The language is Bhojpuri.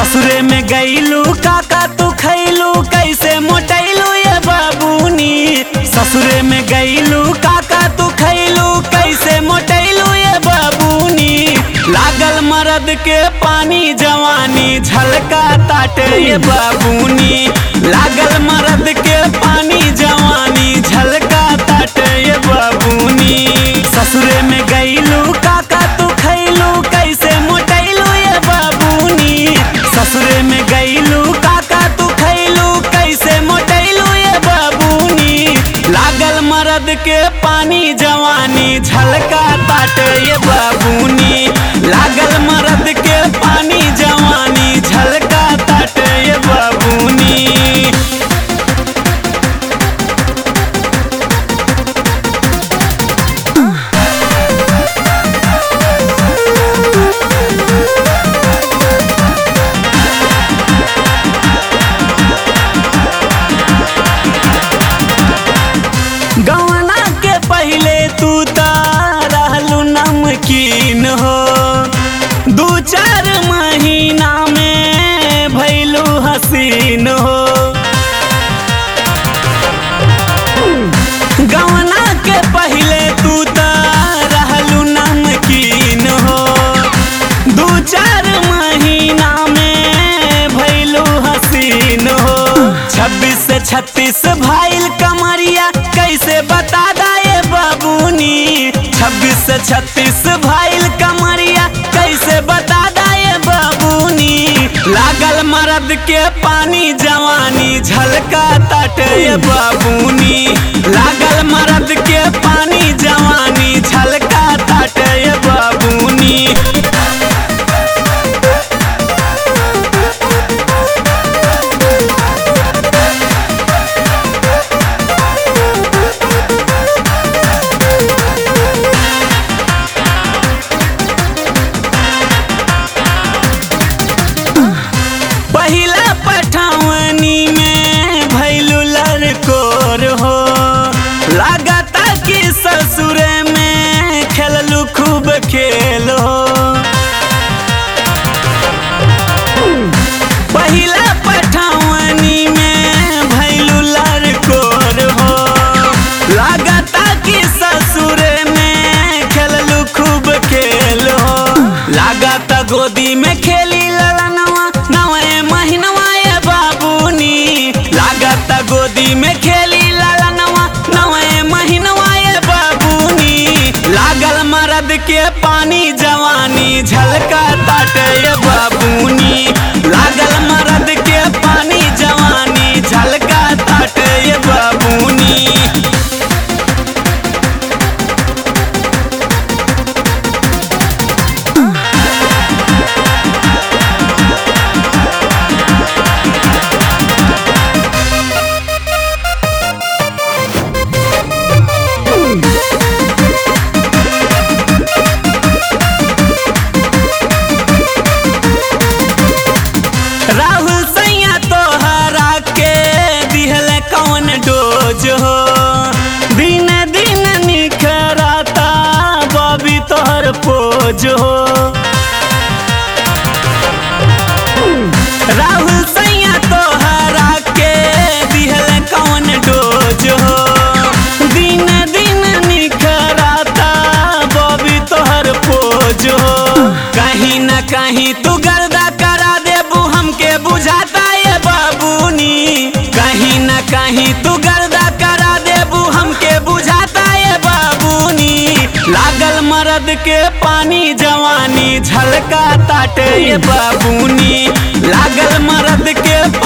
ससुरे में गईलू काका तू खैलू कैसे मोटैलू ये बाबूनी ससुरे में गईलू काका तू खैलू कैसे मोटैलू ये बाबूनी लागल मरद के पानी जवानी झलका ताटे ये बाबूनी लागल मरद के पानी जवानी झलका ताटे ये बाबूनी ससुरे में गईलू काका तू खैलू कैसे मोटैलू ये बाबूनी ससुरे में गईलू काका तू खैलू कैसे मोटैलू ये बाबूनी लागल मरद के पानी जवानी झलका ताटे ये बाबूनी लागल मरद के पानी जवानी झलका ताटे ये बाबूनी गवना के पहले तू रहलू नमकीन हो दू चार महीना में भैलू हसीन हो गवना के पहले तू रहलू नमकीन हो दू चार महीना में भैलू हसीन हो छब्बीस से छत्तीस भाईल कमरिया कैसे बता दाए बाबूनी छब्बीस से छत्तीस भाईल कमरिया कैसे बता दाए बाबूनी लागल मरद के पानी जवानी झलका ताटे ये बाबूनी लागल मरद के पानी जवानी झलका ताटे ये बाबूनी पहिला पठावनी में भैलू लड़कोर हो लागता कि ससुरे में खेललू खूब खेल हो पहिला पठावनी में भैलू लड़कोर हो लागता कि ससुरे में खेललू खूब खेल हो लागता गोदी में खेली ललनवा नवे महीनवा ये बाबूनी लागता गोदी में खेली ललनवा नवे महीनवा ये बाबूनी लागल मरद के पानी जवानी झलका ताटे ये बाबूनी लागल मरद के पानी जवानी झलका ताटे ये बाबूनी राहुल सैया तोहरा के दिहल कौन डोज हो दिन दिन निखराता बबी तोहर पोज हो राहुल सैया तोहरा के दिहल कौन डोज हो दिन दिन निखराता बबी तोहर पोज हो कहीं न कहीं तू गर्दा करा देबू हमके बुझाता ये बाबूनी कहीं न कहीं तू गर्दा करा देबू हमके बुझाता ये बाबूनी लागल मरद के पानी जवानी झलका ताटे ये बाबूनी लागल मरद के